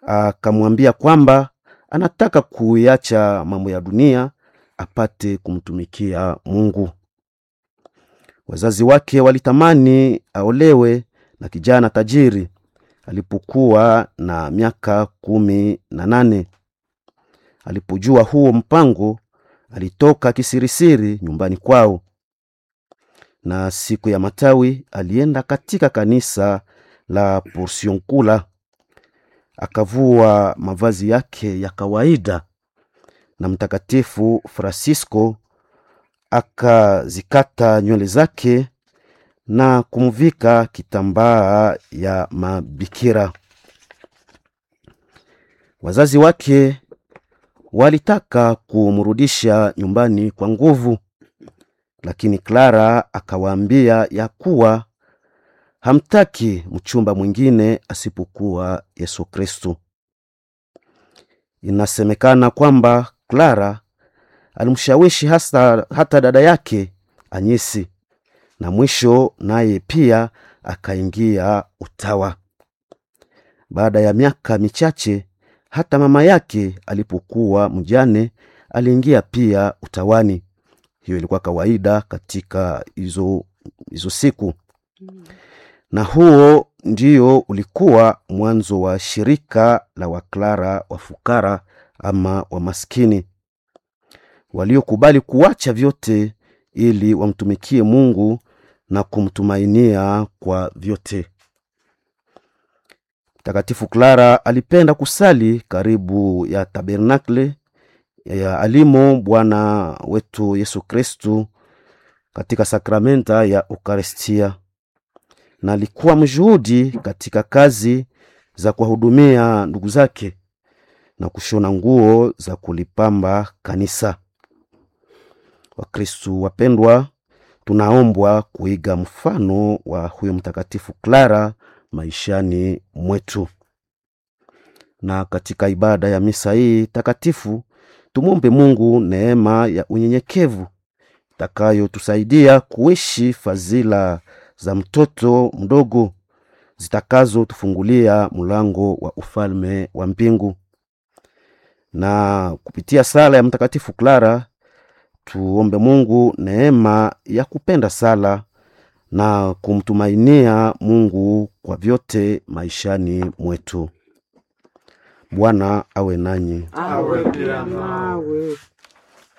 akamwambia kwamba anataka kuiacha mambo ya dunia apate kumtumikia Mungu. Wazazi wake walitamani aolewe na kijana tajiri alipokuwa na miaka kumi na nane. Alipojua huo mpango, alitoka kisirisiri nyumbani kwao, na siku ya matawi alienda katika kanisa la Porciuncula, akavua mavazi yake ya kawaida, na Mtakatifu Francisco akazikata nywele zake na kumvika kitambaa ya mabikira. Wazazi wake walitaka kumrudisha nyumbani kwa nguvu, lakini Clara akawaambia ya kuwa hamtaki mchumba mwingine asipokuwa Yesu Kristo. Inasemekana kwamba Clara alimshawishi hasa hata dada yake Anyesi na mwisho naye pia akaingia utawa. Baada ya miaka michache, hata mama yake alipokuwa mjane aliingia pia utawani. Hiyo ilikuwa kawaida katika hizo hizo siku, na huo ndio ulikuwa mwanzo wa shirika la Waklara wafukara ama wamaskini waliokubali kuacha vyote ili wamtumikie Mungu na kumtumainia kwa vyote. Mtakatifu Clara alipenda kusali karibu ya tabernakle ya alimo Bwana wetu Yesu Kristu katika sakramenta ya Ukaristia, na alikuwa mjuhudi katika kazi za kuwahudumia ndugu zake na kushona nguo za kulipamba kanisa. Wakristu wapendwa, tunaombwa kuiga mfano wa huyo mtakatifu Clara maishani mwetu. Na katika ibada ya misa hii takatifu tumwombe Mungu neema ya unyenyekevu itakayotusaidia kuishi fadhila za mtoto mdogo zitakazotufungulia mlango wa ufalme wa mbingu. Na kupitia sala ya mtakatifu Clara tuombe Mungu neema ya kupenda sala na kumtumainia Mungu kwa vyote maishani mwetu. Bwana awe nanyi. awe pia nawe